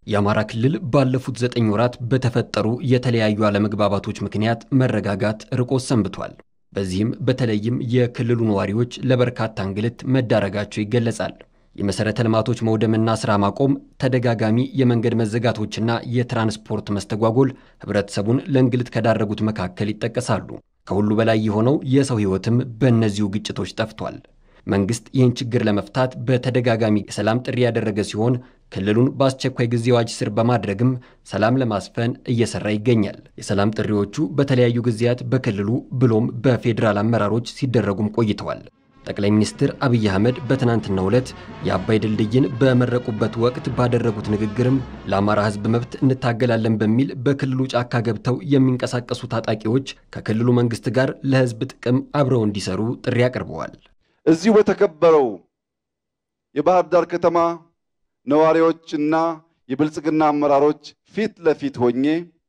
የአማራ ክልል ባለፉት ዘጠኝ ወራት በተፈጠሩ የተለያዩ አለመግባባቶች ምክንያት መረጋጋት ርቆት ሰንብቷል። በዚህም በተለይም የክልሉ ነዋሪዎች ለበርካታ እንግልት መዳረጋቸው ይገለጻል። የመሠረተ ልማቶች መውደምና ሥራ ማቆም፣ ተደጋጋሚ የመንገድ መዘጋቶችና የትራንስፖርት መስተጓጎል ህብረተሰቡን ለእንግልት ከዳረጉት መካከል ይጠቀሳሉ። ከሁሉ በላይ የሆነው የሰው ሕይወትም በእነዚሁ ግጭቶች ጠፍቷል። መንግስት ይህን ችግር ለመፍታት በተደጋጋሚ የሰላም ጥሪ ያደረገ ሲሆን ክልሉን በአስቸኳይ ጊዜ አዋጅ ስር በማድረግም ሰላም ለማስፈን እየሰራ ይገኛል። የሰላም ጥሪዎቹ በተለያዩ ጊዜያት በክልሉ ብሎም በፌዴራል አመራሮች ሲደረጉም ቆይተዋል። ጠቅላይ ሚኒስትር አብይ አህመድ በትናንትናው ዕለት የአባይ ድልድይን በመረቁበት ወቅት ባደረጉት ንግግርም ለአማራ ሕዝብ መብት እንታገላለን በሚል በክልሉ ጫካ ገብተው የሚንቀሳቀሱ ታጣቂዎች ከክልሉ መንግስት ጋር ለሕዝብ ጥቅም አብረው እንዲሰሩ ጥሪ አቅርበዋል። እዚሁ በተከበረው የባህር ዳር ከተማ ነዋሪዎች እና የብልጽግና አመራሮች ፊት ለፊት ሆኜ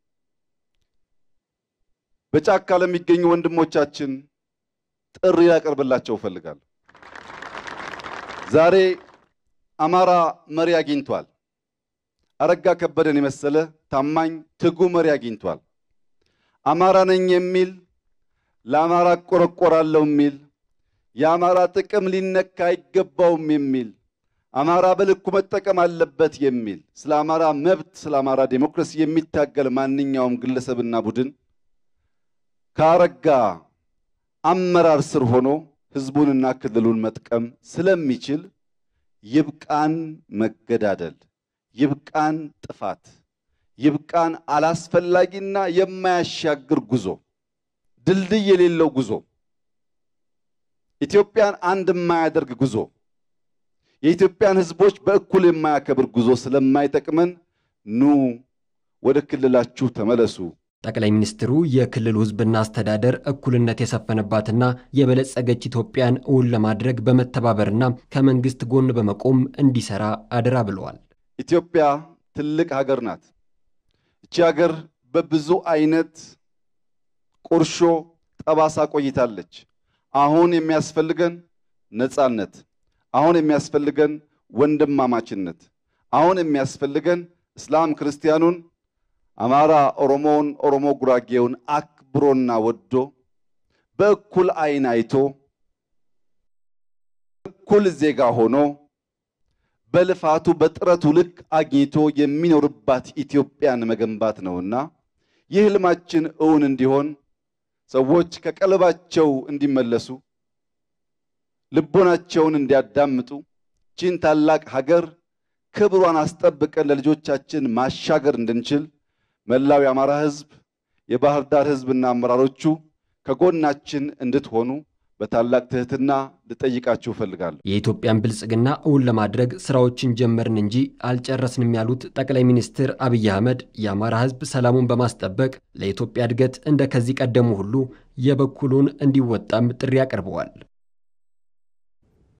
በጫካ ለሚገኙ ወንድሞቻችን ጥሪ ያቀርብላቸው እፈልጋለሁ። ዛሬ አማራ መሪ አግኝቷል። አረጋ ከበደን የመሰለ ታማኝ ትጉ መሪ አግኝቷል። አማራ ነኝ የሚል ለአማራ እቆረቆራለሁ የሚል የአማራ ጥቅም ሊነካ አይገባውም የሚል አማራ በልኩ መጠቀም አለበት የሚል ስለ አማራ መብት፣ ስለ አማራ ዴሞክራሲ የሚታገል ማንኛውም ግለሰብና ቡድን ከአረጋ አመራር ስር ሆኖ ህዝቡንና ክልሉን መጥቀም ስለሚችል ይብቃን መገዳደል፣ ይብቃን ጥፋት፣ ይብቃን አላስፈላጊና የማያሻግር ጉዞ፣ ድልድይ የሌለው ጉዞ፣ ኢትዮጵያን አንድ የማያደርግ ጉዞ፣ የኢትዮጵያን ህዝቦች በእኩል የማያከብር ጉዞ ስለማይጠቅመን ኑ ወደ ክልላችሁ ተመለሱ። ጠቅላይ ሚኒስትሩ የክልሉ ህዝብና አስተዳደር እኩልነት የሰፈነባትና የበለጸገች ኢትዮጵያን እውን ለማድረግ በመተባበርና ከመንግስት ጎን በመቆም እንዲሰራ አደራ ብለዋል። ኢትዮጵያ ትልቅ ሀገር ናት። እቺ ሀገር በብዙ አይነት ቁርሾ ጠባሳ ቆይታለች። አሁን የሚያስፈልገን ነጻነት፣ አሁን የሚያስፈልገን ወንድማማችነት፣ አሁን የሚያስፈልገን እስላም ክርስቲያኑን አማራ ኦሮሞውን፣ ኦሮሞ ጉራጌውን አክብሮና ወዶ በእኩል አይን አይቶ እኩል ዜጋ ሆኖ በልፋቱ በጥረቱ ልክ አግኝቶ የሚኖርባት ኢትዮጵያን መገንባት ነውና ይህ ህልማችን እውን እንዲሆን ሰዎች ከቀልባቸው እንዲመለሱ ልቦናቸውን እንዲያዳምጡ ቺን ታላቅ ሀገር ክብሯን አስጠብቀን ለልጆቻችን ማሻገር እንድንችል መላው የአማራ ህዝብ፣ የባህር ዳር ህዝብና አመራሮቹ ከጎናችን እንድትሆኑ በታላቅ ትህትና ልጠይቃችሁ እፈልጋለሁ። የኢትዮጵያን ብልጽግና እውን ለማድረግ ስራዎችን ጀመርን እንጂ አልጨረስንም ያሉት ጠቅላይ ሚኒስትር አብይ አህመድ የአማራ ህዝብ ሰላሙን በማስጠበቅ ለኢትዮጵያ እድገት እንደ ከዚህ ቀደሙ ሁሉ የበኩሉን እንዲወጣም ጥሪ አቅርበዋል።